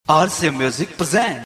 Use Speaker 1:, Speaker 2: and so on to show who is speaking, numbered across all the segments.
Speaker 1: RC Music present.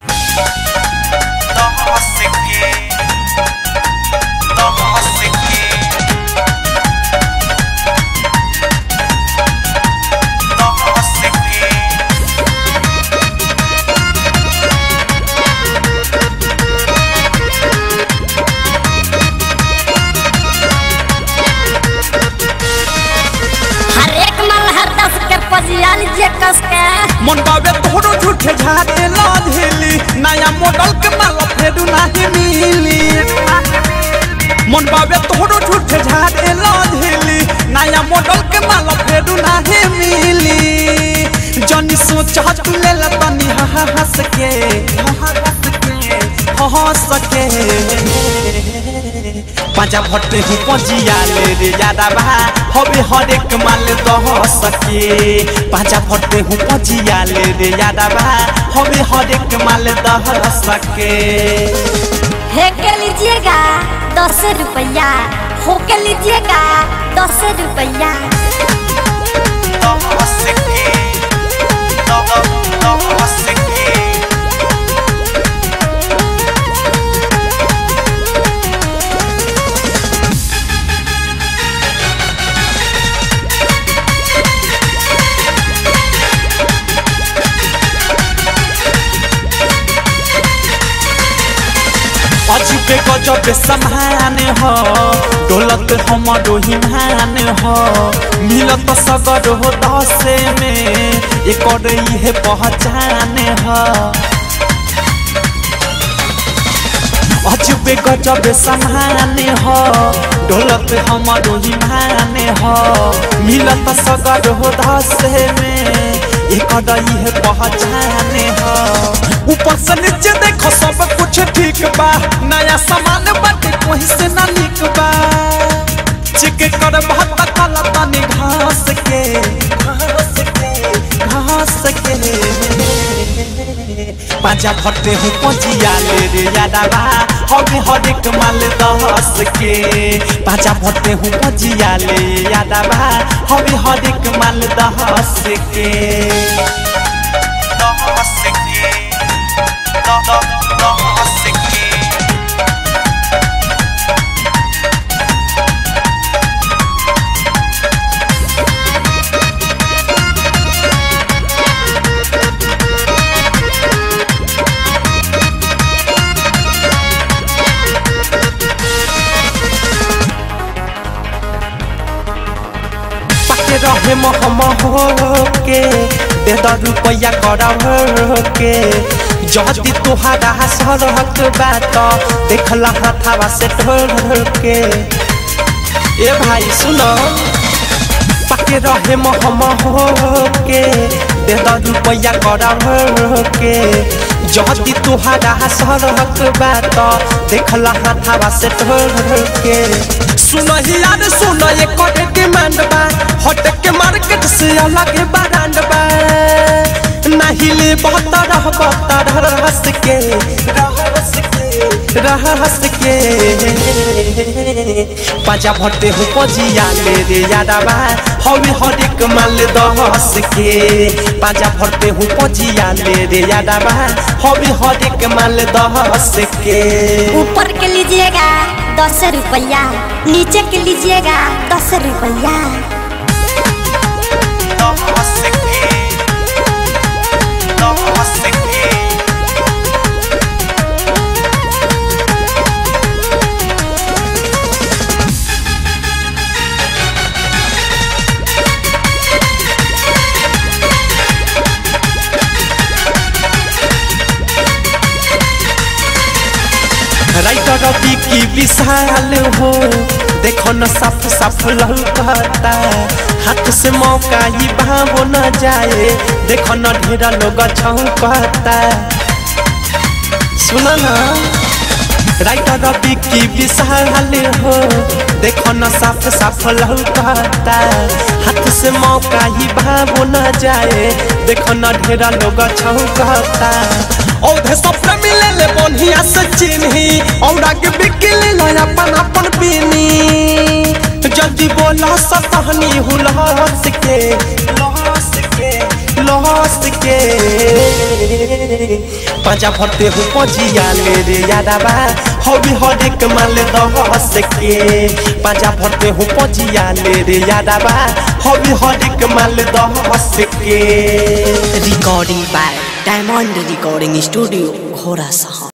Speaker 2: हर एक मल हर दस के पजियाल जे कस के
Speaker 3: मन बाबे तोहरो झूठे झाड़े लाधेली नया मॉडल के माला फेरू नाही मिली मन बाबे तोहरो झूठे झाड़े लाधेली नया मॉडल के माला फेरू नाही मिली जनी सोचा तू ले ला तनी हा हा हंस के हा हा हंस के हा हंस के पाजा भट्टे हूँ पजिया ले रे यादा बा हवे हर एक माल दह सके पाजा भट्टे हूँ पजिया ले रे यादा बा हवे हर एक माल दह सके
Speaker 2: हे के लीजिएगा दस रुपया हो के लीजिएगा दस रुपया
Speaker 3: दह सके दह दह सके अजबे गजबे समान हो डोलत हमरो हिमान हो मिलत सगर हो दसे में एकर इहे पहचान हो अजबे गजबे समान हो डोलत हमरो हिमान हो मिलत सगर हो दसे में एकर इहे पहचान हो ऊपर से नीचे देखो सब कुछ ठीक बा नया सामान बाटे कोई से ना निक बा चिक कर बहुत काला तनी घास के घास के घास के पाजा भट्टे हूँ पजिया ले रे यादा बा हवे हर एक माल दहस के पाजा भट्टे हूँ पजिया ले यादा बा हवे हर एक माल दहस के दहस के दहस के पके रहे महम हो के दे द रुपया करा के जदी तोहारा सरहक बात देखला हथावा से ढोल के ए भाई सुनो पके रहे महम हो के दे द रुपया करा के जदी तोहारा सरहक बात देखला हथावा से ढोल के सुनही यार सुन ये कोटे डिमांड बा हट के मार्केट से अलग ब्रांड बा नहीं ले बहुत रह बहुत रहस के रहस के रहस के पाजा भट्टे हो पजिया ले रे यादा बा हवे हर एक माल दहस के पाजा भट्टे हो पजिया ले रे यादा बा हवे हर एक माल दहस के
Speaker 2: ऊपर के लीजिएगा दस रुपया नीचे के लीजिएगा दस रुपया
Speaker 3: दहस के दहस के राइटर रवि की विशाल हो देखो न साफ साफ लौकता हाथ से मौका ही भावो न जाए देखो न ढेरा लोग छौकता सुना ना राइटर रवि की विशाल हो देखो न साफ साफ लौकता हाथ से मौका ही भावो न जाए देखो न ढेरा लोग छौकता औधे सपना मिले ले बढ़िया से चिन्ही और आगे बिक ले लो अपन अपन पीनी जल्दी बोला सतहनी हुलहस के लहस के लहस के पाजा भरते हो पजिया ले रे यादाबा हवी हर एक माल दस के पाजा भरते हो पजिया ले रे यादाबा हवी हर एक माल दस के
Speaker 1: Recording by Diamond Recording Studio, Ghora Saha.